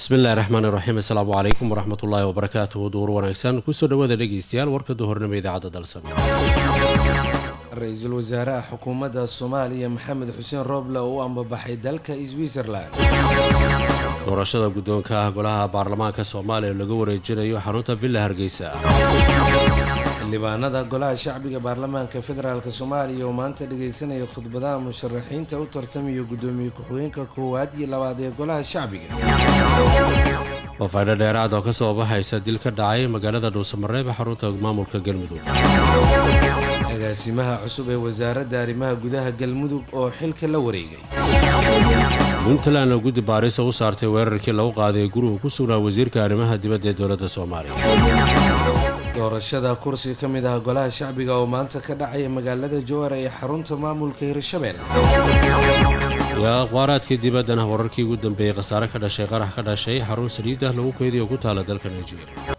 bismillahi raxmaani raxiim assalaamu calaykum waraxmatullaahi wabarakaatuhu duur wanaagsan kusoo dhawaada dhegeystayaal warka duhornimo idaacadda dalsam ra-iisul wasaaraha xukuumadda soomaaliya maxamed xuseen rooble oo u ambabaxay dalka switzerland doorashada guddoonka ah golaha baarlamaanka soomaaliya oo laga wareejinayo xarunta villa hargeysa xildhibaanada golaha shacbiga baarlamaanka federaalk soomaaliya oo maanta dhageysanaya khudbadaha musharaxiinta u tartamayo guddoomiye ku-xigeenka koowaad iyo labaad ee golaha shacbiga fafaydho dheeraad oo kasoo baxaysa dil ka dhacay magaalada dhuusamareeb ee xarunta maamulka galmudug agaasimaha cusub ee wasaaradda arrimaha gudaha galmudug oo xilka la wareegay puntland oo guddi baarisa u saartay weerarkii lagu qaaday gurigu ku sugnaa wasiirka arrimaha dibadda ee dowladda soomaaliya doorashada kursi ka mid ah golaha shacbiga oo maanta ka dhacaya magaalada jowhar ee xarunta maamulka hirshabelle iyo aqbaaraadkii dibaddana wararkii ugu dambeeyey khasaare ka dhashay qarax ka dhashay xarun saliidah lagu keediyo ku taala dalka nigeria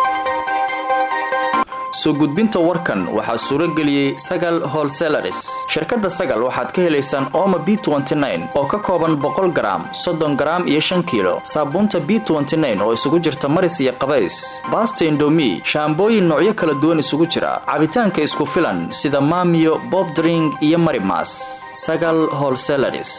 soo gudbinta warkan waxaa suuro geliyey sagal holselaris shirkadda sagal waxaad ka helaysaan ooma b oo ka kooban boqol garaam soddon garaam iyo shan kiilo saabuunta b oo isugu jirta maris iyo qabays baasta indomi shaambooyin noocyo kala duwan isugu jira cabitaanka isku filan sida maamiyo bobdring iyo marimas sagal holselaris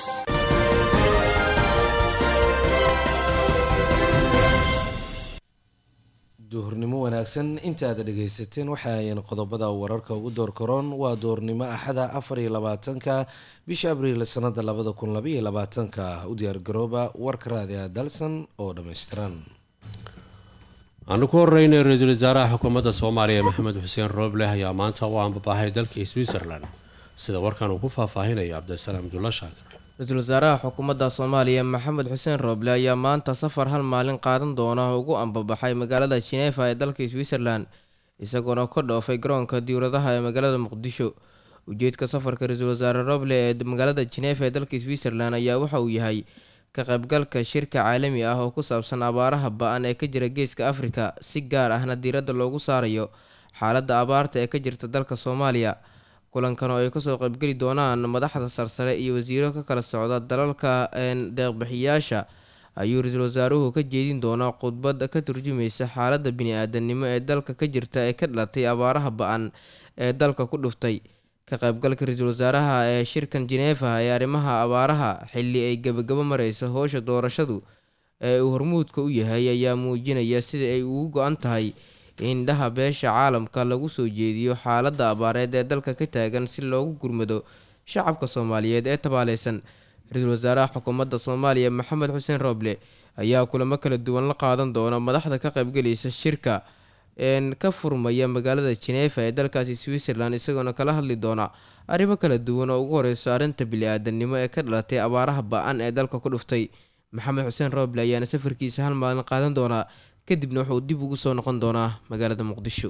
duhurnimo wanaagsan intaada dhagaysateen waxa ayan qodobada wararka ugu door karoon waa doornimo axada afar iyo labaatanka bisha abriil sanada labada kun labaiyo labaatanka u diyaargarooba warka raadiga dalsan oo dhammaystiran aanu ku horeynay ra-iisul wasaaraha xukuumadda soomaaliya maxamed xuseen roobleh ayaa maanta u ambabaxay dalka switzerland sida warkan uu ku faahfaahinayo cabdisalaam abdulla shaakir ra-iisul wasaaraha xukuumadda soomaaliya maxamed xuseen rooble ayaa maanta safar hal maalin qaadan doona ugu ambabaxay magaalada jineefa ee dalka switzerland isagoona ka dhoofay garoonka diwladaha ee magaalada muqdisho ujeedka safarka ra-iisul wasaare rooble ee magaalada jineefa ee dalka switzerland ayaa waxa uu yahay ka qaybgalka shirka caalami ah oo ku saabsan abaaraha ba-an ee ka jira geeska afrika si gaar ahna diiradda loogu saarayo xaaladda abaarta ee ka jirta dalka soomaaliya kulankan oo ay kasoo qaybgeli doonaan madaxda sarsare iyo wasiiro ka kala socda dalalka deeqbixiyaasha ayuu ra-iisul wasaaruhu ka jeedin doonaa khudbad ka turjumaysa xaaladda bini-aadanimo ee dalka ka jirta ee ka dhalatay abaaraha ba-an ee dalka ku dhuftay ka qaybgalka ra-iisul wasaaraha ee shirkan jineefa ee arrimaha abaaraha xilli ay gebagabo mareysa howsha doorashadu ee uu hormuudka u yahay ayaa muujinaya sida ay ugu go-an tahay indhaha beesha caalamka lagu soo jeediyo xaaladda abaareed ee dalka ka taagan si loogu gurmado shacabka soomaaliyeed ee tabaaleysan ra-iisul wasaaraha xukuumadda soomaaliya maxamed xuseen rooble ayaa kulamo kala duwan la qaadan doona madaxda ka qaybgelaysa shirka een ka furmaya magaalada jineefa ee dalkaasi switzerland isagoona kala hadli doona arrimo kala duwan oo ugu horeyso arrinta bili-aadanimo ee ka dhalatay abaaraha ba-an ee dalka ku dhuftay maxamed xuseen rooble ayaana safarkiisa hal maalin qaadan doonaa kadibna wuxuu dib ugu soo noqon doonaa magaalada muqdisho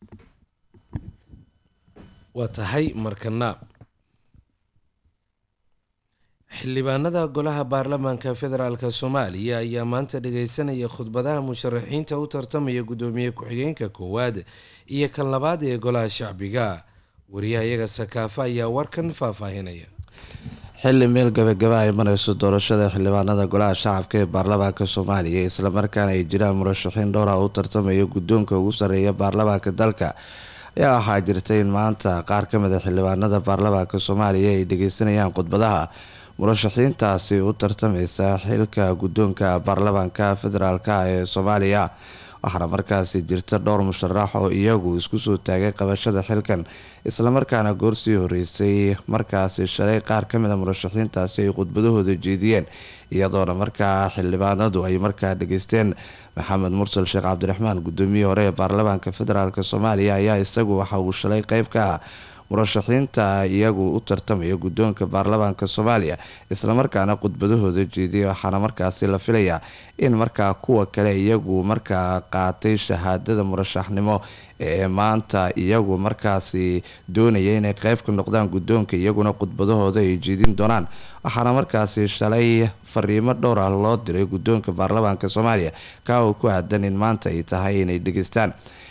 waa tahay markana xildhibaanada golaha baarlamaanka federaalk soomaaliya ayaa maanta dhageysanaya khudbadaha musharaxiinta u tartamaya guddoomiye ku-xigeenka koowaad iyo kan labaad ee golaha shacbiga wariyahayaga sakaafa ayaa warkan faahfaahinaya xilli meel gabagaba ay mareyso doorashada xildhibaanada golaha shacabka ee baarlamaanka soomaaliya islamarkaana ay jiraan murashaxiin dhowra u tartamaya guddoonka ugu sarreeya baarlamaanka dalka ayaa waxaa jirta in maanta qaar ka mid a xildhibaanada baarlamaanka soomaaliya ay dhageysanayaan khudbadaha murashaxiintaasi u tartameysa xilka guddoonka baarlamaanka federaalk ee soomaaliya waxaana markaasi jirta dhowr musharax oo iyagu isku soo taagay qabashada xilkan islamarkaana goorsii horeysay markaasi shalay qaar ka mid a murashaxiintaasi ay khudbadahooda jeediyeen iyadoona markaa xildhibaanadu ay markaa dhageysteen maxamed mursal sheekh cabdiraxmaan gudoomiyihii hore ee baarlamaanka federaalk soomaaliya ayaa isagu waxa uu shalay qeyb ka ah murashaxiinta iyagu u tartamaya guddoonka baarlamaanka soomaaliya islamarkaana khudbadahooda jeediyay waxaana markaasi la filayaa in markaa kuwa kale iyagu markaa qaatay shahaadada murashaxnimo ee maanta iyagu markaasi doonaya inay qeyb ka noqdaan guddoonka iyaguna khudbadahooda ay jeedin doonaan waxaana markaasi shalay fariimo dhowr ah loo diray guddoonka baarlamaanka soomaaliya kaa uu ku aadan in maanta ay tahay inay dhegeystaan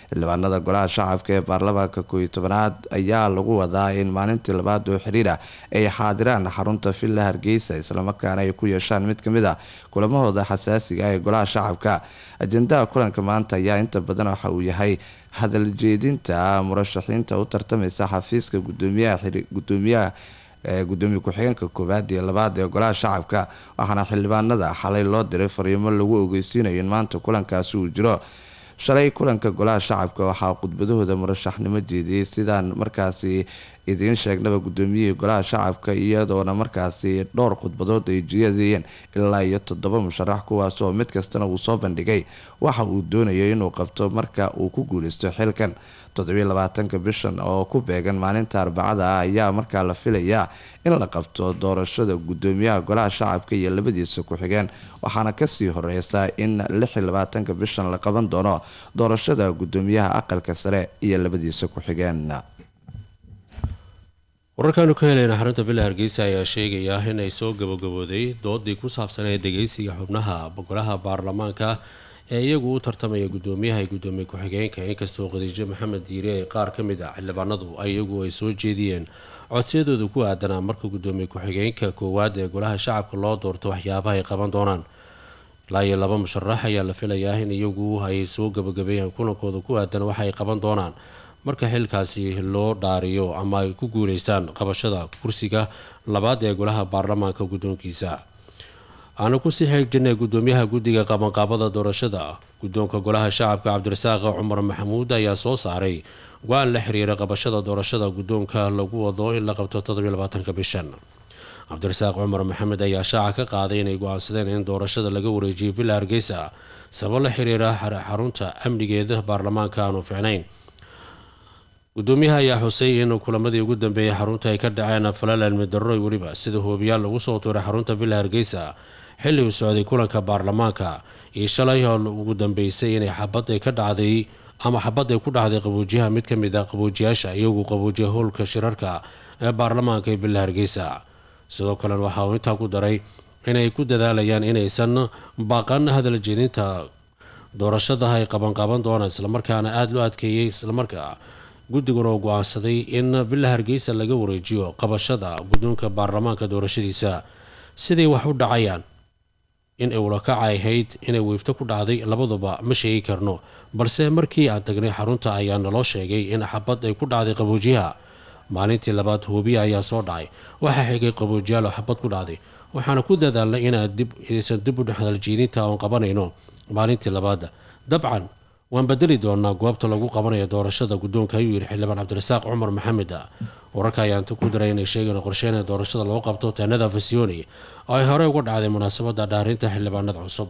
xildhibaanada golaha shacabka ee baarlamaanka kooiyo tobanaad ayaa lagu wadaa in maalintii labaad oo xiriir ah ay xaadiraan xarunta villa hargeysa islamarkaana ay ku yeeshaan mid kamid a kulamahooda xasaasiga ah ee golaha shacabka ajendaha kulanka maanta ayaa inta badan waxa uu yahay hadal jeedinta murashaxiinta u tartamaysa xafiiska gudoomiyaha gudoomiye ku-xigeenka koowaad iyo labaad ee golaha shacabka waxaana xildhibaanada xalay loo diray fariimo lagu ogeysiinayo in maanta kulankaasi uu jiro shalay kulanka golaha shacabka waxaa khudbadahooda murashaxnimo jeediyey sidaan markaasi idiin sheegnaba gudoomiyihii golaha shacabka iyadoona markaasi dhowr khudbadood ay jeediyeen ilaa iyo toddoba musharax kuwaas oo mid kastana uu soo bandhigay waxa uu doonayo inuu qabto marka uu ku guuleysto xilkan toddobylabaatanka bishan oo ku beegan maalinta arbacada ah ayaa markaa la filayaa in la qabto doorashada gudoomiyaha golaha shacabka iyo labadiisa ku-xigeen waxaana kasii horeysa in lixylabaatanka bishan la qaban doono doorashada gudoomiyaha aqalka sare iyo labadiisa ku-xigeen wararkaanu ka helayna xarunta villa hargeysa ayaa sheegaya inay soo gabagabooday doodii ku saabsaneed dhageysiga xubnaha golaha baarlamaanka ee iyagu u tartamaya gudoomiyaha iyo gudoomiye ku-xigeenka inkastoo khadiijo maxamed diire ee qaar ka mid ah xildhibaanadu iyagu ay soo jeediyeen codsiyadooda ku aadanaa marka gudoomiye ku-xigeenka koowaad ee golaha shacabka loo doorto waxyaabaha ay qaban doonaan ilaa iyo laba musharax ayaa la filayaa in iyagu ay soo gabagabeeyaan kulankooda ku aadan waxa ay qaban doonaan marka xilkaasi loo dhaariyo ama ay ku guuleystaan qabashada kursiga labaad ee golaha baarlamaanka guddoonkiisa aanu kusii xeegjinay gudoomiyaha guddiga qabanqaabada doorashada guddoonka golaha shacabka cabdirasaaq cumar maxamuud ayaa soo saaray go-aan la xiriira qabashada doorashada guddoonka lagu wado in la qabto toddobylabaatanka bishan cabdirasaaq cumar maxamed ayaa shaaca ka qaaday inay go-aansadeen in doorashada laga wareejiyay villa hargeysa sabab la xiriira xarunta amnigeeda baarlamaanka aanu ficnayn gudoomiyaha ayaa xusay in kulamadii ugu dambeeyay xarunta ay ka dhaceen falal cilmi darro weliba sida hoobiyaal lagu soo tuuray xarunta villa hargeysa xilli uu socday kulanka baarlamaanka iyo shalay oo ugu dambeysay inay xabad ay ka dhacday ama xabad ay ku dhacday qaboojiyaha mid ka mid a qaboojiyaasha iyagu qaboojiya howlka shirarka ee baarlamaanka ee villa hargeysa sidoo kalena waxa uu intaa ku daray inay ku dadaalayaan inaysan baaqan hadal jeedinta doorashada ay qabanqaban doonaan islamarkaana aada loo adkeeyey islamarkaa guddiguna oo go-aansaday in villa hargeysa laga wareejiyo qabashada guddoonka baarlamaanka doorashadiisa siday wax u dhacayaan in ewlakaca ahayd inay weifto ku dhacday labaduba ma sheegi karno balse markii aan tagnay xarunta ayaa naloo sheegay in xabad ay ku dhacday qaboojiyaha maalintii labaad hoobiya ayaa soo dhacay waxaa xigay qaboojiyaal oo xabad ku dhacday waxaana ku dadaalnay inaysan dib u dhexdaljiidinta oon qabanayno maalintii labaad dabcan waan bedeli doonaa goobta lagu qabanayo doorashada guddoonka ayuu yidhi xildhibaan cabdirasaaq cumar maxamed wararka ayaa inta ku diray inay sheegeen qorsheyn doorashada lagu qabto teenada fasioni oo ay horey uga dhacday munaasabada dhaarinta xildhibaanada cusub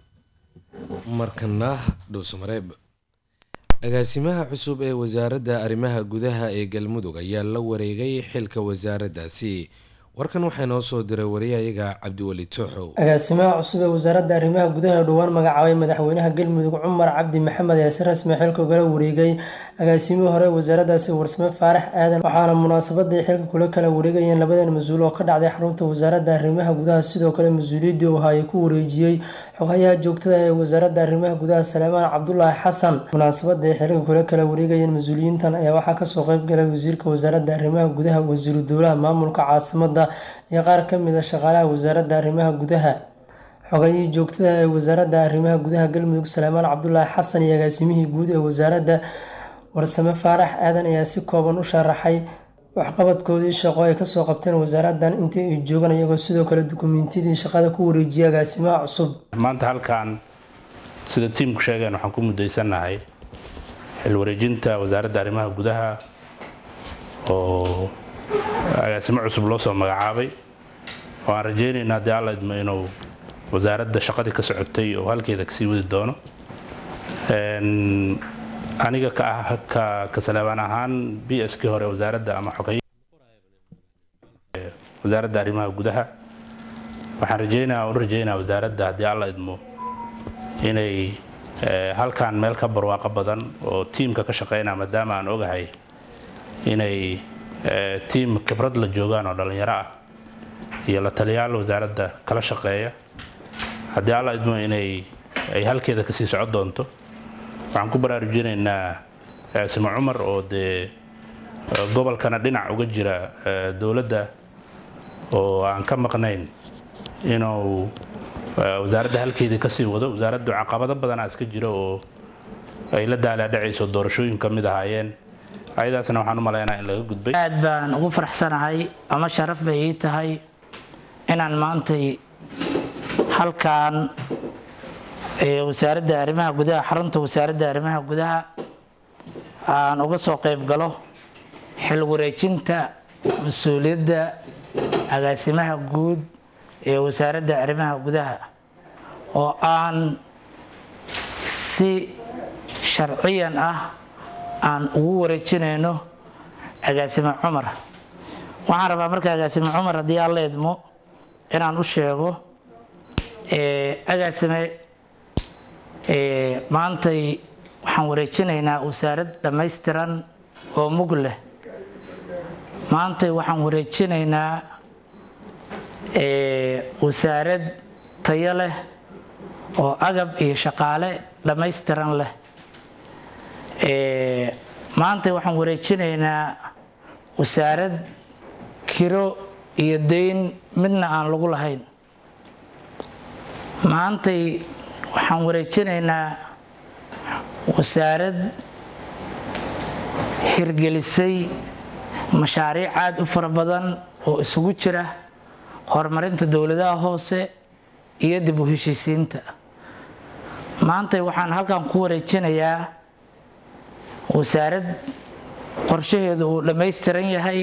markana dhuusmareeb agaasimaha cusub ee wasaaradda arrimaha gudaha ee galmudug ayaa la wareegay xilka wasaaraddaasi warkan waxaa noo soo diray wariyahayaga cabdiweli tooxow agaasimaha cusub ee wasaaradda arrimaha gudaha ee dhowaan magacaabay madaxweynaha galmudug cumar cabdi maxamed ayaa si rasmi xilka ugala wareegay agaasimihii hore wasaaraddaasi warsame faarax aadan waxaana munaasabadii xilka kula kala wareegayeen labadan mas-uul oo ka dhacday xarunta wasaaradda arrimaha gudaha sidoo kale mas-uuliyaddii u ahaa ay ku wareejiyey xogayaha joogtada ee wasaaradda arrimaha gudaha saleemaan cabdulaahi xasan munaasabadii xilka kula kala wareegayeen mas-uuliyiintan ayaa waxaa kasoo qeyb galay wasiirka wasaaradda arrimaha gudaha wasiiru dowlaha maamulka caasimada iyo qaar ka mid a shaqaalaha wasaaradda arrimaha gudaha xogayihii joogtada ee wasaaradda arrimaha gudaha galmudug saleemaan cabdulaahi xasan iyo agaasimihii guud ee wasaaradda warsame faarax aadan ayaa si kooban u sharaxay waxqabadkoodii shaqo ay kasoo qabteen wasaaraddan intii ay joogaan iyagoo sidoo kale dukumiintiyadii shaqada ku wareejiyay agaasimaha cusub maanta halkan sida tiimku sheegeen waxaan ku mudaysannahay xil wareejinta wasaaradda arrimaha gudaha oo agaasimo cusub loo soo magacaabay oo aan rajaynaynaa haddii alla idmo inuu wasaaradda shaqadii ka socotay oo halkeeda kasii wadi doono aniga ka ah ka saleebaan ahaan b s k hore wasaaradda ama xogay wasaaradda arrimaha gudaha waxaan rajeynaya u rajeynaya wasaaradda haddii alla idmo inay halkan meel ka barwaaqo badan oo tiimka ka shaqeynaya maadaama aan ogahay inay tiim khibrad la joogaan oo dhallinyaro ah iyo la taliyaal wasaaradda kala shaqeeya haddii alla idmo inay ay halkeeda kasii socon doonto waxaan ku baraarujinaynaa simo cumar oo dee gobolkana dhinac uga jira dowladda oo aan ka maqnayn inuu wasaaradda halkeedii kasii wado wasaaraddu caqabado badanaa iska jira oo ay la daalaadhacayso doorashooyin ka mid ahaayeen ayadaasna waxaan u malaynaa in laga gudbay aad baan ugu faraxsanahay ama sharaf bay ii tahay inaan maantay halkan wasaaradda arrimaha gudaha xarunta wasaaradda arrimaha gudaha aan uga soo qayb galo xil wareejinta mas-uuliyadda agaasimaha guud ee wasaaradda arrimaha gudaha oo aan si sharciyan ah aan ugu wareejinayno agaasime cumar waxaan rabaa marka agaasime cumar haddii aan la idmo inaan u sheego agaasime maantay waxaan wareejinaynaa wasaarad dhammaystiran oo mug leh maantay waxaan wareejinaynaa wasaarad tayo leh oo agab iyo shaqaale dhammaystiran leh maantay waxaan wareejinaynaa wasaarad kiro iyo dayn midna aan lagu lahayn maantay waxaan wareejinaynaa wasaarad hirgelisay mashaariic aad u fara badan oo isugu jira horumarinta dowladaha hoose iyo dib u heshiisiinta maantay waxaan halkan ku wareejinayaa wasaarad qorshaheedu uu dhammaystiran yahay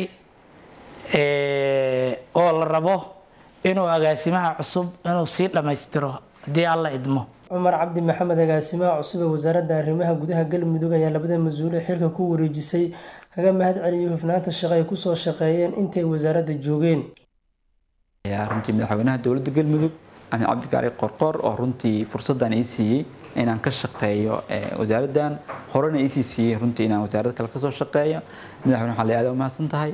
oo la rabo inuu agaasimaha cusub inuu sii dhammaystiro haddii alla idmo cumar cabdi maxamed agaasimaha cusub ee wasaaradda arrimaha gudaha galmudug ayaa labada mas-uule xilka ku wareejisay kaga mahad celiyay hufnaanta shaqo ay kusoo shaqeeyeen intay wasaaradda joogeen runtii madaxweynaha dowladda galmudug amin cabdikaari qorqor oo runtii fursaddan ii siiyey inaan ka shaqeeyo wasaaraddan horena iisii siiyey runtii inaan wasaarad kale kasoo shaqeeyo madaxweyne waxaa la aad umahadsan tahay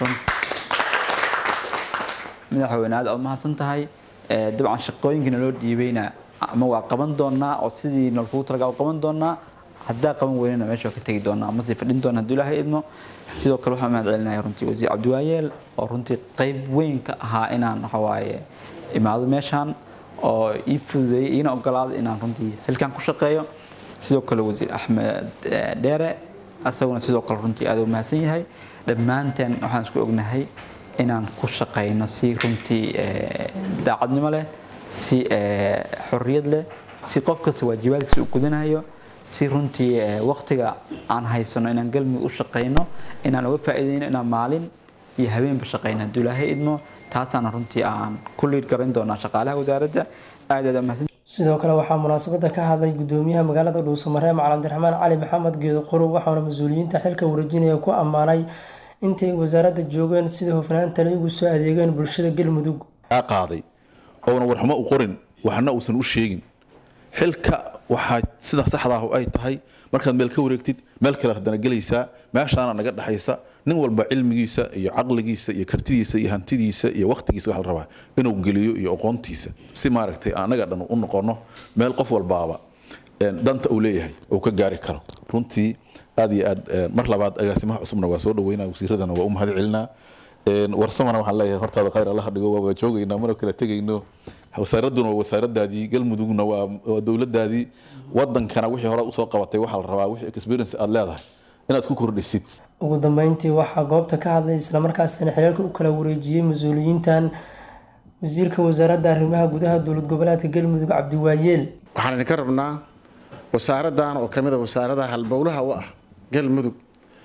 madaxweyne aad umahadsan tahay dabcan shaqooyinkiina loo dhiibayna ama waa qaban doonaa oo sidii nalkugu talaga u qaban doonaa haddaa qaban weynana meesha waa ka tegi doonaa ama sii fadhin doona hadduu ilaahay idmo sidoo kale waxaan mahad celinaya runtii wasiir cabdiwaayeel oo runtii qayb weyn ka ahaa inaan waxawaaye imaado meeshaan oo ii fududeeyey iina ogolaaday inaan runtii xilkan ku shaqeeyo sidoo kale wasiir axmed dheere asaguna sidoo kale runtii aad u mahadsan yahay dhammaanteen waxaan isku ognahay inaan ku shaqeyno si runtii daacadnimo leh si xorriyad leh si qof kasta waajibaadkiisa u gudanayo si runtii waqtiga aan haysano inaan galmudug u shaqeyno inaan uga faa'iideyno inaan maalin iyo habeenba shaqeyno hadduu ilaahay idmo taasaana runtii aan ku liid garan doonaa shaqaalaha wasaaradda aad aad mahadsan sidoo kale waxaa munaasabada ka hadlay gudoomiyaha magaalada dhuusamareeb macalin abdiraxmaan cali maxamed geedo qorow waxaana mas-uuliyiinta xilka wareejinaya ku ammaanay intay wasaaradda joogeen sida hufnaanta lay ugu soo adeegeen bulshada galmudug qaaday oona warxumo u qorin waxna uusan u sheegin xilka waxaa sida saxda ah ay tahay markaad meel ka wareegtid meel kale haddana gelaysaa meeshaana naga dhexaysa nin walba cilmigiisa iyo caqligiisa iyo kartidiisa iyo hantidiisa iyo waqtigiisa waxa la rabaa inuu geliyo iyo aqoontiisa si maaragtay anaga dhan u noqono meel qof walbaaba danta uu leeyahay uu ka gaari karo runtii aad iyo aad mar labaad agaasimaha cusubna waa soo dhaweynaa wasiiradana waa u mahad celinaa warsamana waxaan leeyahay hortaada khayr allaha dhigo waa joogaynaa mana kala tegayno wasaaradduna waa wasaaradaadii galmudugna waa dowladaadii wadankana wixii hore usoo qabatay waxaa la rabaa wixii experience aad leedahay inaad ku kordhisid ugu dambeyntii waxaa goobta ka hadlay islamarkaasina xiriirka u kala wareejiyey mas-uuliyiintan wasiirka wasaaradda arrimaha gudaha dowlad goboleedka galmudug cabdiwaayeel waxaan idinka rabnaa wasaaraddan oo kamid a wasaaradaha halbowlaha u ah galmudug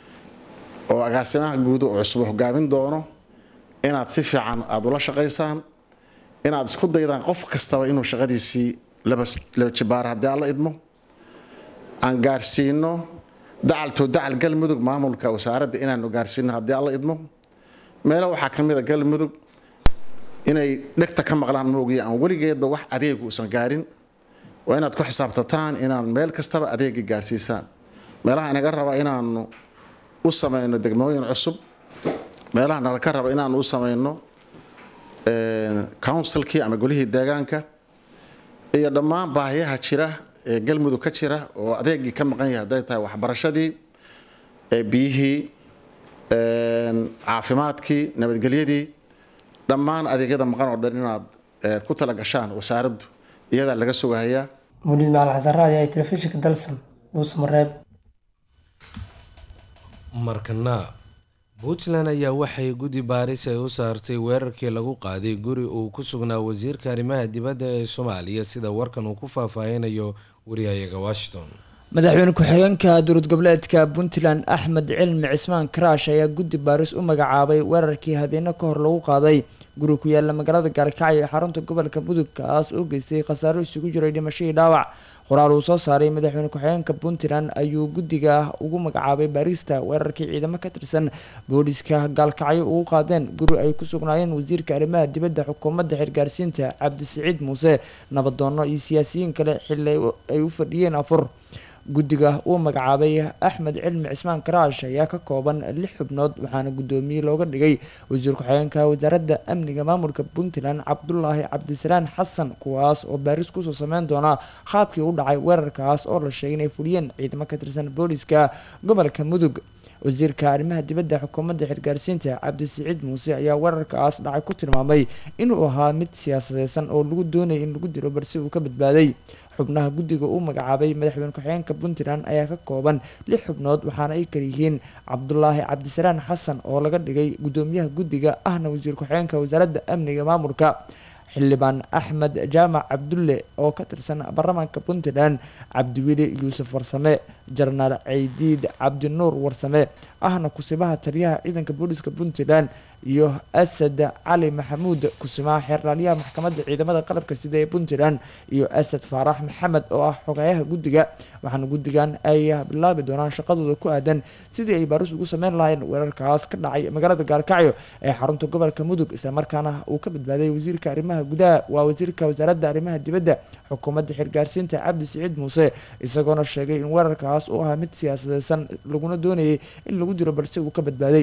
oo agaasimaha guud oo cusub hogaamin doono inaad si fiican aada ula shaqaysaan inaad isku daydaan qof kastaba inuu shaqadiisii laba jibaar haddii aan la idmo aan gaarsiino dacaltoo dacal galmudug maamulka wasaaradda inaanu gaarsiino haddii aan la idmo meelo waxaa ka mid a galmudug inay dhegta ka maqlaan moogiya aan weligeedba wax adeegu uusan gaarin waa inaad ku xisaabtataan inaad meel kastaba adeega gaarsiisaan meelaha inaga raba inaanu u samayno degmooyin cusub meelaha nala ka raba inaanu u samayno councilkii ama golihii deegaanka iyo dhammaan baahiyaha jira ee galmudug ka jira oo adeegii ka maqan yahay hadday tahay waxbarashadii biyihii caafimaadkii nabadgelyadii dhammaan adeegyada maqan oo dhan inaad ku tala gashaan wasaaraddu iyadaa laga sugahayaa muliid macalin xasan raadi ay telefishinka dalsan dhuusamareeb markana puntland ayaa waxay guddi baaris ay u saartay weerarkii lagu qaaday guri uu ku sugnaa wasiirka arrimaha dibadda ee soomaaliya sida warkan uu ku faahfaahinayo wariyahayaga washington madaxweyne ku-xigeenka dowlad goboleedka puntland axmed cilmi cismaan karaash ayaa guddi baaris u magacaabay weerarkii habeeno ka hor lagu qaaday guri ku yaala magaalada gaalkacyo ee xarunta gobolka mudug kaas oo geystay khasaaro isugu jiray dhimashadii dhaawac qoraal uu soo saaray madaxweyne ku-xigeenka puntland ayuu guddiga ugu magacaabay baarista weerarkii ciidamo ka tirsan booliska gaalkacyo ugu qaadeen guri ay ku sugnaayeen wasiirka arrimaha dibadda xukuumadda xirgaarsiinta cabdisiciid muuse nabadoono iyo siyaasiyiin kale xili ay u fadhiyeen afur guddiga uu magacaabay axmed cilmi cismaan karaash ayaa ka kooban lix xubnood waxaana guddoomiye looga dhigay wasiir ku-xigeenka wasaaradda amniga maamulka puntland cabdulaahi cabdisalaan xasan kuwaas oo baaris kusoo sameyn doona qaabkii u dhacay weerarkaas oo la sheegay inay fuliyeen ciidamo ka tirsan booliska gobolka mudug wasiirka arrimaha dibadda xukuumadda xirgaarsiinta cabdisiciid muuse ayaa weerarkaas dhacay ku tilmaamay inuu ahaa mid siyaasadeysan oo lagu doonayay in lagu diro balse uu ka badbaaday xubnaha guddiga uu magacaabay madaxweyne ku-xigeenka puntland ayaa ka kooban lix xubnood waxaana ay kaliyihiin cabdulaahi cabdisalaan xasan oo laga dhigay guddoomiyaha guddiga ahna wasiir ku-xigeenka wasaaradda amniga maamulka xildhibaan axmed jaamac cabdulle oo ka tirsan baarlamaanka puntland cabdiweli yuusuf warsame jarnaal ceydiid cabdinuur warsame ahna kusibaha taliyaha ciidanka booliska puntland iyo asad cali maxamuud kusimaha xeerlaaliyaha maxkamadda ciidamada qalabka sida ee puntland iyo asad faarax maxamed oo ah xogayaha guddiga waxaana guddigan ay bilaabi doonaan shaqadooda ku aadan sidii ay baaris ugu sameyn lahayn weerarkaas ka dhacay magaalada gaalkacyo ee xarunta gobolka mudug islamarkaana uu ka badbaaday wasiirka arrimaha gudaha waa wasiirka wasaaradda arrimaha dibadda xukuumadda xirgaarsiinta cabdi siciid muuse isagoona sheegay in weerarkaas uu ahaa mid siyaasadeysan laguna doonayay in lagu diro balse uu ka badbaaday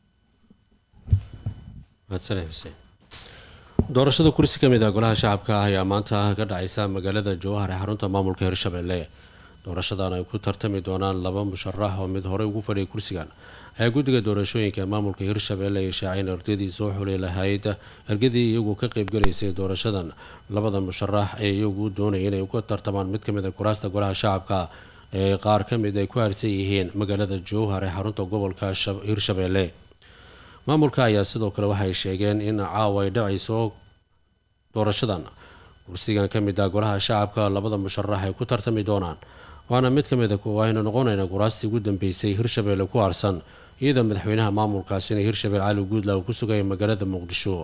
doorashada kursi ka mid ah golaha shacabka ah ayaa maanta ka dhacaysa magaalada jowhar ee xarunta maamulka hirshabelle doorashadan ay ku tartami doonaan laba musharax oo mid horey ugu fadhiyay kursigan ayaa guddiga doorashooyinka ee maamulka hirshabelle ay shaaceen ardadii soo xuli lahayd ergadii iyagu ka qeybgalaysay doorashadan labada musharax ee iyagu doonaya inay uga tartamaan mid kamid a kuraasta golaha shacabka ee qaar ka mid ay ku harsan yihiin magaalada jowhar ee xarunta gobolka hirshabelle maamulka ayaa sidoo kale waxay sheegeen in caawa ay dhacayso doorashadan kursigan ka mid ah golaha shacabka labada musharax ay ku tartami doonaan waana mid ka mid a aynu noqonayna kuraastii ugu dambeysay hirshabelle ku harsan iyadoo madaxweynaha maamulkaasina hirshabelle cali guudla uu ku sugaya magaalada muqdisho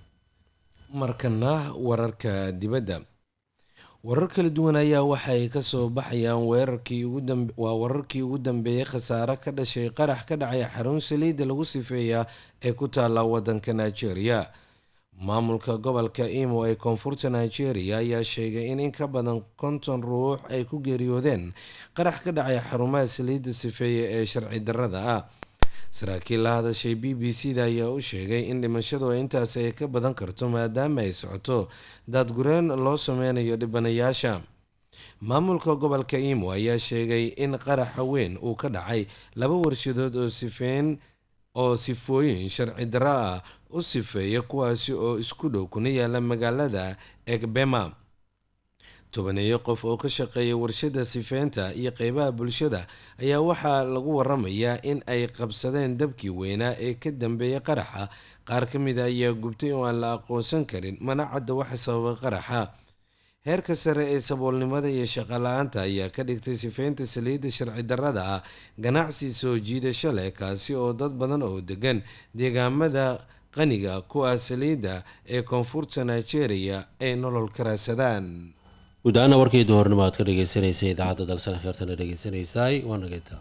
markana wararka dibadda warar kala duwan ayaa waxay kasoo baxayaan weerarkii waa wararkii ugu dambeeyay khasaare ka dhashay qarax ka dhacay xarun saliidda lagu sifeeya ee ku taala wadanka nigeria maamulka gobolka imo ee koonfurta nigeria ayaa sheegay in in ka badan konton ruux ay ku geeriyoodeen qarax ka dhacay xarumaha saliidda sifeeya ee sharci darrada ah saraakiil la hadashay b b c da ayaa u sheegay in dhimashadu intaas ay ka badan karto maadaama ay socoto daadgureen loo sameynayo dhibanayaasha maamulka gobolka imo ayaa sheegay in qaraxa weyn uu ka dhacay laba warshadood oo sifeyn oo sifooyin sharci darro ah u sifeeya kuwaasi oo isku dhow kuna yaala magaalada egbema tobaneeyo qof oo ka shaqeeya warshada sifeynta iyo qeybaha bulshada ayaa waxaa lagu waramayaa in ay qabsadeen dabkii weynaa ee ka dambeeya qaraxa qaar ka mid a ayaa gubtay oo aan la aqoonsan karin mana cadda waxa sababay qaraxa heerka sare ee saboolnimada iyo shaqala-aanta ayaa ka dhigtay sifeynta saliidda sharci darrada ah ganacsi soo jiidasho leh kaasi oo dad badan oo degan deegaamada qaniga ku ah saliidda ee koonfurta nigeria ay nolol ka raadsadaan guud-ahaana warkii duhornimo aad ka dhegeysanaysa idaacadda dalsan kheertana dhegeysanaysaay waa nagayta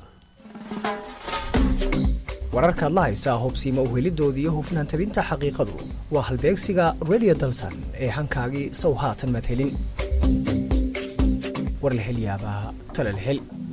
wararkaad la haysaa hubsiima uhelidooda iyo hufnaan tabinta xaqiiqadu waa halbeegsiga radio dalsan ee hankaagii sow haatan madhelin warlahelyaabaha talalhel